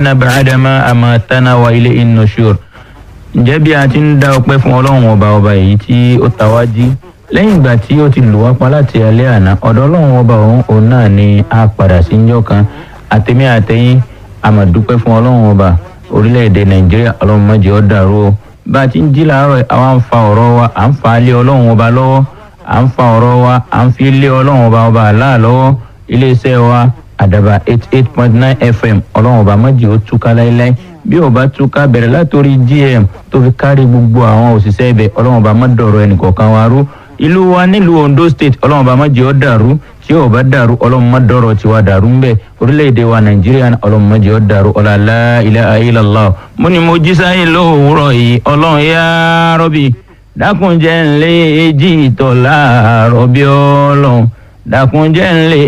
yumitna ba'dama amatana wa ilayhin nushur ǹjẹ́ bí a ti ń dá ọpẹ́ fún ọlọ́run ọba ọba èyí tí ó ta wá jí lẹ́yìn ìgbà tí ó ti lù wá pa láti alẹ́ àná ọ̀dọ̀ ọlọ́run ọba òun òun náà ni a padà sí njọ́ kan àtẹ̀mí àtẹ̀yìn a máa dúpẹ́ fún ọlọ́run ọba orílẹ̀-èdè nàìjíríà ọlọ́run má jẹ́ ó dàrú o bá a ti ń jí làárọ̀ àwa ń fa ọ̀rọ̀ wa à ń fa lé ọlọ́run ọba lọ́wọ́ à ń fa ọ̀rọ̀ wa à ń fi lé ọlọ́run ọba ọba àlá lọ́wọ́ iléeṣẹ́ wa àdàbà eight eight point nine fm ọlọ́run ọba má jẹ́ ó túká láéláé bí ó bá túká bẹ̀rẹ̀ látòrí gm tó fi kárí gbogbo àwọn òṣìṣẹ́ ibẹ̀ ọlọ́run ọba má dọ̀rọ̀ ẹnìkọ̀ọ̀kan wa rú ìlú wa nílùú ondo state ọlọ́run ọba má jẹ́ ó dàrú tí ó bá dàrú ọlọ́run má dọ̀rọ̀ tiwa dàrú ńbẹ orílẹ̀-èdè wa nàìjíríà ọlọ́run má jẹ́ ó dàrú ọ̀làlá ilaha illallah mo ní mo jí sáyé lówùúrọ̀ yìí ọlọ́run yá rọ́bì dákúnjẹ́ ńlẹ́ èjì ìtọ̀ láàárọ̀ bí ọlọ́run dákúnjẹ́ ńlẹ́